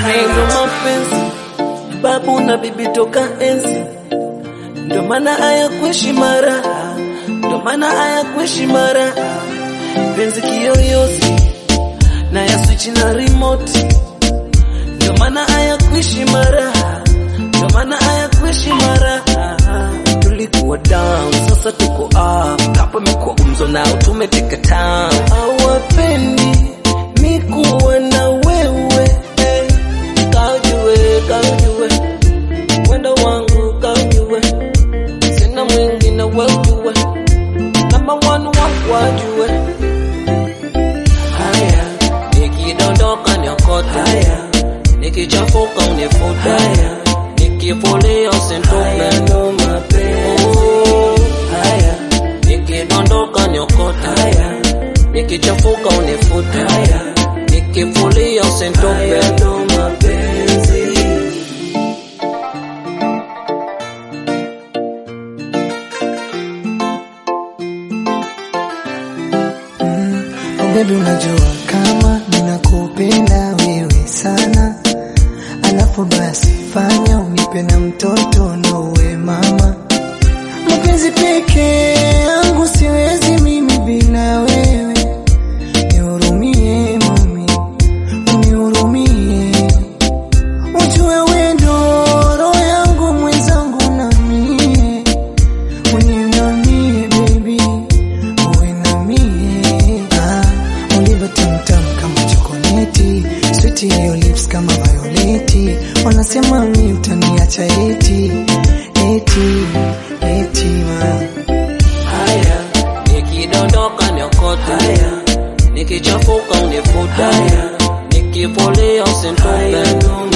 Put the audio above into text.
Hayo mapenzi babu na bibi toka enzi, ndo maana haya kuishi mara, ndo maana haya kuishi mara, penzi kiyoyozi na ya switch na remote, ndo maana haya kuishi mara, ndo maana haya kuishi mara. Tulikuwa down, sasa tuko up, hapo imekuwa gumzo nao tumeteka town. Hawapendi mi kuwa na wewe eh. Kaujue, kaujue wendo wangu kaujue, sina mwingine weujue, namba one wako wajue. Haya, nikidondoka niokote, haya, nikichafuka unifute, haya, nikifulia usinitupe, ndo mapenzi. Haya, nikidondoka niokote, haya, nikichafuka unifute, haya, nikifulia usinitupe, ndo mapenzi. Oh baby, unajua kama ninakupenda wewe sana, alafu basi fanya unipe na mtoto na uwe mama. Mapenzi peke yangu siwezi mimi bila wewe, nihurumie mami, unihurumie, ujue wewe ndo roho yangu mwenzangu na mie, uniinamie baby uwe na mie ah, ulivyo tamtam kama chokoleti switi hiyo lips kama violeti wanasema mi utaniacha eti eti eti ma Haya, nikidondoka niokote, haya, nikichafuka unifute, haya, nikipolia usinitupe,